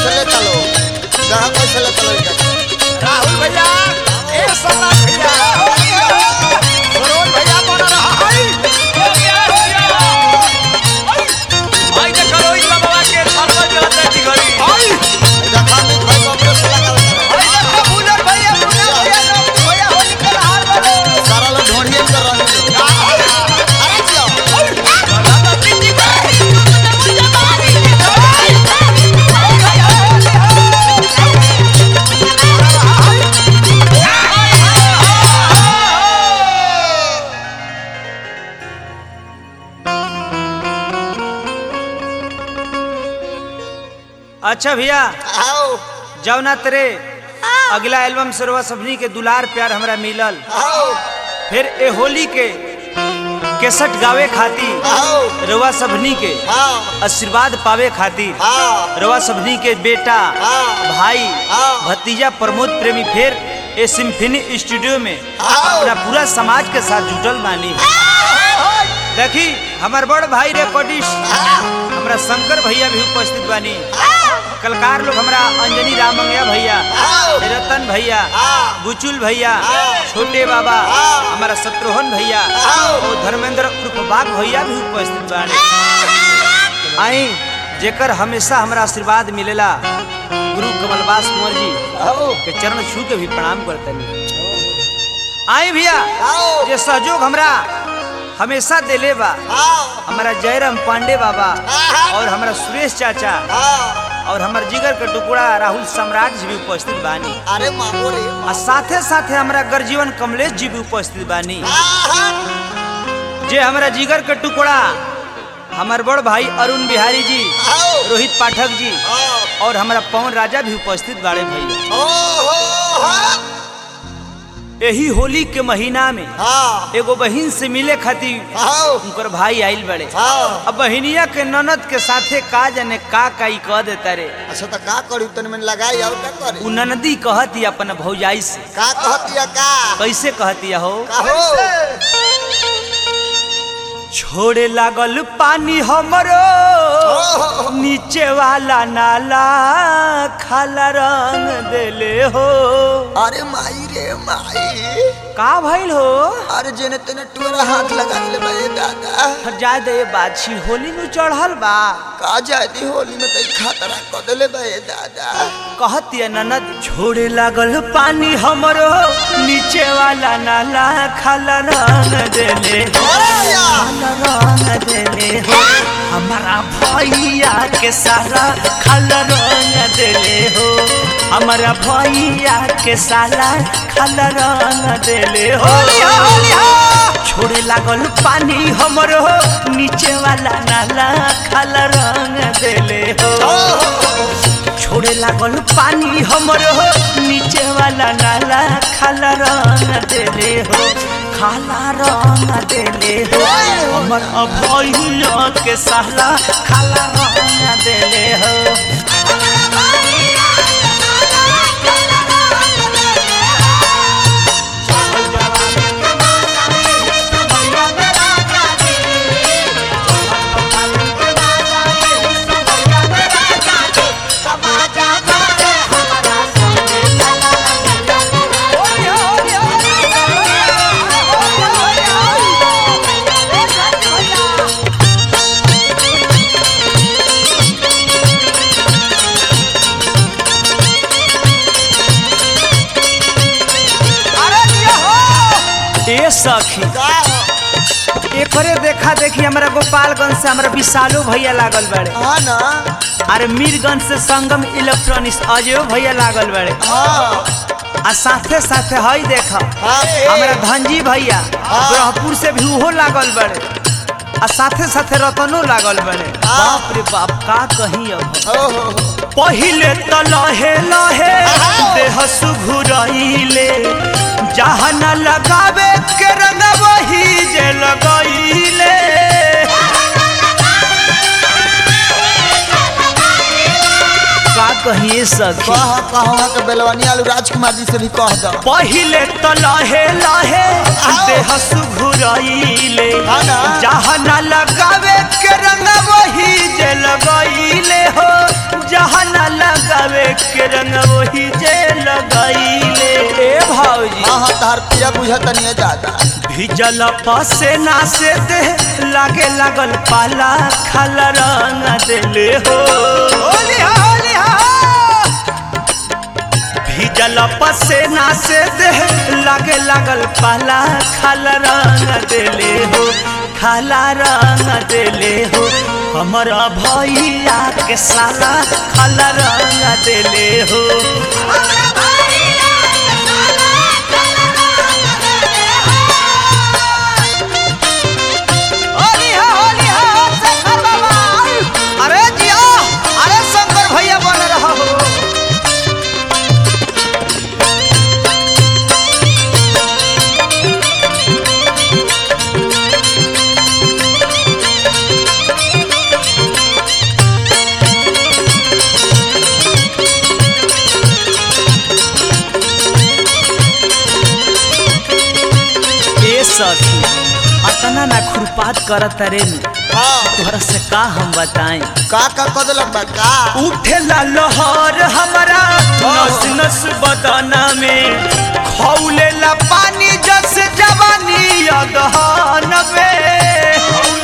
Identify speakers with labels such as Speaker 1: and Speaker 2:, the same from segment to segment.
Speaker 1: कैसे ले चलो जहाँ कैसे ले चलो इनका
Speaker 2: राहुल भैया ए सम्राट भैया सरोज भैया बोल रहा है
Speaker 3: आई देखो रोहित बाबा के सरपंच रहते की घड़ी
Speaker 2: आई
Speaker 1: देखा नहीं भाई बाबरे से लगा रहे
Speaker 2: आई देखो बुलर भैया बुलर भैया ना भैया होली के हार वाले
Speaker 1: सारा लोग ढोंढिए में कर रहे हैं अरे जियो
Speaker 4: अच्छा भैया
Speaker 1: आओ
Speaker 4: जौना तेरे अगला एल्बम सरवा सबनी के दुलार प्यार हमरा मिलल
Speaker 1: आओ
Speaker 4: फिर ए होली के केसट गावे खातिर
Speaker 1: आओ
Speaker 4: रवा सबनी के
Speaker 1: हाँ
Speaker 4: आशीर्वाद पावे खातिर
Speaker 1: हाँ
Speaker 4: रवा सबनी के बेटा
Speaker 1: हाँ।
Speaker 4: भाई
Speaker 1: हाँ।
Speaker 4: भतीजा प्रमोद प्रेमी फिर ए सिम्फनी स्टूडियो में
Speaker 1: हाँ।
Speaker 4: अपना पूरा समाज के साथ जुटल बानी देखी हमार बड़ भाई रिकॉर्डिस्ट हमरा शंकर भैया भी उपस्थित बानी कलकार लोग हमरा अंजनी रामंगया भैया
Speaker 1: आओ।
Speaker 4: रतन भैया
Speaker 1: हाँ।
Speaker 4: बुचुल भैया
Speaker 1: हाँ।
Speaker 4: छोटे बाबा
Speaker 1: हाँ।
Speaker 4: हमारा शत्रुघ्न भैया
Speaker 1: आओ।
Speaker 4: और धर्मेंद्र उर्फ बाग भैया भी उपस्थित बानी आई जेकर हमेशा हमरा आशीर्वाद मिलेला गुरु कमलवास कुंवर जी
Speaker 1: आओ
Speaker 4: के चरण छू के भी प्रणाम करतनी आई भैया
Speaker 1: आओ
Speaker 4: जे सहयोग हमरा हमेशा देले बा
Speaker 1: आओ
Speaker 4: हमारा जयराम पांडे बाबा
Speaker 1: हाँ।
Speaker 4: और हमारा सुरेश चाचा
Speaker 1: हाँ
Speaker 4: और हमार जिगर के टुकड़ा राहुल सम्राट जी भी उपस्थित बानी
Speaker 1: अरे मामो रे
Speaker 4: आ साथे साथे हमारा गर्जीवन कमलेश जी भी उपस्थित बानी
Speaker 1: हाँ
Speaker 4: जे हमारा जिगर के टुकड़ा हमार बड़ भाई अरुण बिहारी जी
Speaker 1: आओ
Speaker 4: रोहित पाठक जी
Speaker 1: आओ
Speaker 4: और हमारा पवन राजा भी उपस्थित बाड़े भैया
Speaker 1: ओ हो हाँ
Speaker 4: यही होली के महीना में
Speaker 1: हाँ
Speaker 4: एगो बहिन से मिले खातिर
Speaker 1: आओ
Speaker 4: उनकर भाई आइल बड़े
Speaker 1: हाँ
Speaker 4: अब बहिनिया के ननद के साथे का जाने का का ई कह देता रे
Speaker 1: अच्छा तो का करी तन में लगाई और का करी
Speaker 4: उ ननदी कहती अपन भौजाई से
Speaker 1: का कहतिया का
Speaker 4: कैसे कहती हो
Speaker 1: का हो
Speaker 4: छोड़े लागल पानी हमरो
Speaker 1: ओहो।
Speaker 4: नीचे वाला नाला खाला रंग देले हो
Speaker 1: अरे माई रे माई
Speaker 4: का भइल हो
Speaker 1: अरे जेने तेने टूरा हाथ लगा ले भाई दादा
Speaker 4: जा दे बाछी होली नु चढ़ल बा
Speaker 1: का जाती होली में तई खतरा कर देले भाई दादा
Speaker 4: कहती ननद छोड़े लागल पानी हमरो नीचे वाला नाला खाला रंग देले हो
Speaker 1: अरे यार
Speaker 4: खाला रंग देले हो हमारा भैया के सारा खाला रंग देले हो हमारा भैया के साला खाला रंग देले हो छोड़े लागल पानी हमरो नीचे वाला नाला खाला रंग देले हो छोड़े लागल पानी हमरो नीचे वाला नाला खाला रंग देले हो खाला रंग देले हो हमर भैया के साला खाला रंग देले हो ए सखी
Speaker 1: का
Speaker 4: एकरे देखा देखी हमरा गोपालगंज से हमरा विशालो भैया लागल बड़े
Speaker 1: हाँ ना
Speaker 4: अरे मीरगंज से संगम इलेक्ट्रॉनिक्स अजयो भैया लागल बड़े
Speaker 1: हाँ
Speaker 4: आ साथे साथे हई देख
Speaker 1: हाँ
Speaker 4: हमरा धनजी भैया ब्रह्मपुर से भी उहो लागल बड़े आ साथे साथे रतनो लागल बड़े बाप रे बाप का कही अब
Speaker 1: ओहो
Speaker 4: पहिले त लहे लहे देह सुघुरइले जहाँ न लगावे के रंग वही जे लगइले का कहिए सखी
Speaker 1: कहा कहा के बेलवानी आलू राजकुमार जी से भी कह दो
Speaker 4: पहिले त लहे लहे देह सुघुरइले
Speaker 1: हाँ ना।
Speaker 4: जहाँ न लगावे के रंग वही जे लगइले हो जहाँ न लगा के रंग वही जे लगैले
Speaker 3: ए भौजी
Speaker 1: हाँ हाँ तार पिया बुझत नहीं ज्यादा
Speaker 4: भिजल पसेना से दे लागे लागल पाला खाल रंग देले हो
Speaker 2: होली हा होली हा
Speaker 4: भिजल पसेना से दे लागे लागल पाला खाल रंग देले हो खाला रंग देले हो हमारा भैया के साला खाल रंग देले हो
Speaker 2: होली हा होली हा शेखर बाबा अरे जिया अरे शंकर भैया बन रहा हो
Speaker 4: ए सखी अतना ना खुरपात करत रे
Speaker 1: हाँ
Speaker 4: तोहरा से का हम बताएं
Speaker 1: का का कदल बा का
Speaker 4: उठेला लहर हमारा नस नस बदना में खौलेला पानी जस जवानी अगहन में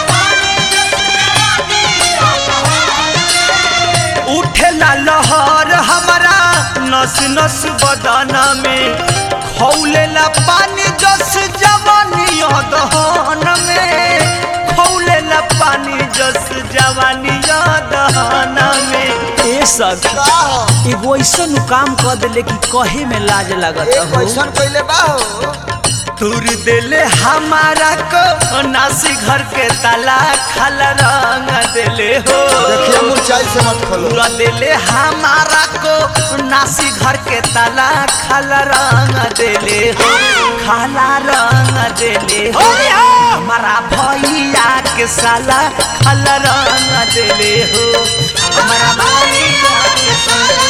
Speaker 4: उठेला लहर हमारा नस नस बदना में खौलेला पानी जस जवानी अगहन में खौलेला पानी जस जवानी अगहन में ए सखी
Speaker 1: का हो
Speaker 4: एगो ऐसन काम कर देले कि कहे में लाज लगत
Speaker 1: एक
Speaker 4: हो
Speaker 1: क्वेश्चन कइले बा हो
Speaker 4: तुर देले हमारा को नासी घर के ताला खाल रंग देले हो
Speaker 1: देखिए मुरचाई से मत खोलो
Speaker 4: पूरा देले हमारा को नासी घर के ताला खाल रंग देले हो खाला रंग देले हो हमारा भैया के साला खाल रंग देले हो हमारा भैया के साला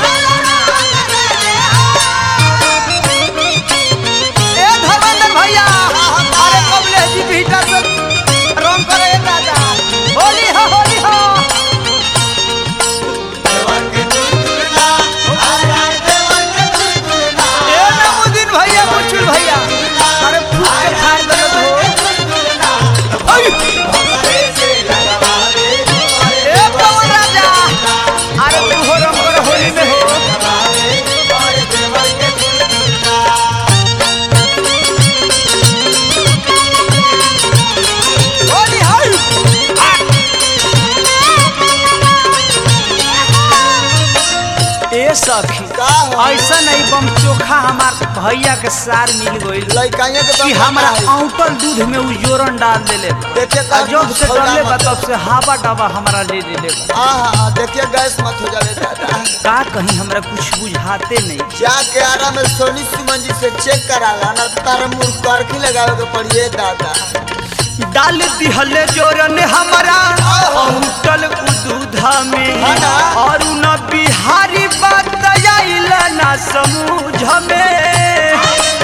Speaker 2: ए धर्मेंद्र भैया अरे कमलेश जी भीटा से रंग करे ए दादा होली हो होली हो ए नमुदीन भैया मुचुल भैया अरे फूट के फाड़ दे हो ओय! ए पवन राजा अरे तू हो रंग कर होली में हो होली हो
Speaker 4: ए सखी
Speaker 1: का हो
Speaker 4: ऐसा नहीं बम चोखा हमार भैया के सार मिल गइल
Speaker 1: लइकाइए के
Speaker 4: कि
Speaker 1: बम
Speaker 4: हमरा
Speaker 1: बनाई।
Speaker 4: औटल दूध में उ जोरन डाल देले बा।
Speaker 1: देखिए
Speaker 4: आ
Speaker 1: का
Speaker 4: जब से
Speaker 1: खौला
Speaker 4: डरले बा
Speaker 1: मत।
Speaker 4: तब से हावा डावा हमरा ले देले बा
Speaker 1: हाँ हाँ हाँ देखिए गैस मत हो जावे दादा
Speaker 4: का कहीं हमरा कुछ बुझाते नहीं
Speaker 1: जाके आरा में सोनी सुमन जी से चेक कराला ना तो तारा मुंह करखी लगावे के पड़िए दादा
Speaker 4: डाल दिहले जोरन हमरा औटल उ दूधा में
Speaker 1: हाँ ना।
Speaker 4: और न बिहारी बात आइल ना समूझ में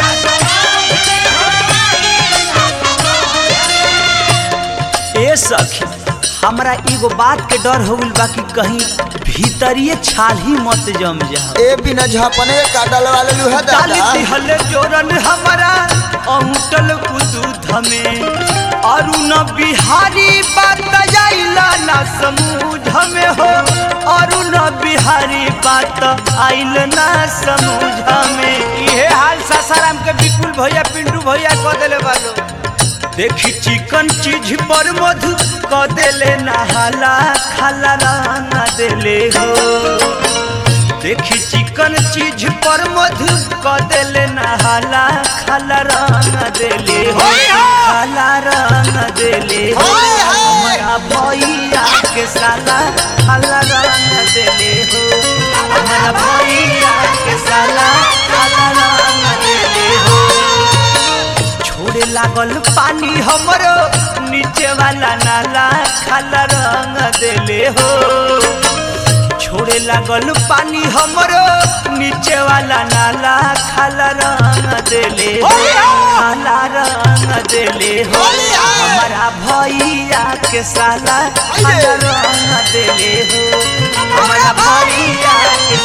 Speaker 4: ए सखी हमरा एगो बात के डर हो गइल बा कि कहीं भीतरिए छाल ही मत जम जा
Speaker 1: ए बिना झापने के काटल वाले लुहा
Speaker 4: डाली
Speaker 1: दादा
Speaker 4: दिहल जोरन हमारा अंटल दूध में अरुण बिहारी बात आइला ना समूझ में हो अरुण बिहारी बात आइल ना समूझ में
Speaker 2: इहे हाल सासाराम के विपुल भैया पिंटू भैया कह देले बालो
Speaker 4: देखी चिकन चीज पर मधु क देले नहाला खाला रंग देले हो देखी चिकन चीज पर मधु क देले नहाला खाला रंग देले हो खाला रंग देले हो हमारा भैया के साला खाला रंग देले हो हमारा भैया के साला खाला रंग देले हो छोड़े लागल पानी हमरो नीचे वाला नाला खाला रंग देले हो छोड़े लागल पानी हमरो नीचे वाला नाला खाला रंग देले हो खाला रंग देले हो हमारा भैया के साला खाला रंग देले हो हमारा भैया के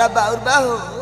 Speaker 1: बड़ा बाउर बा हो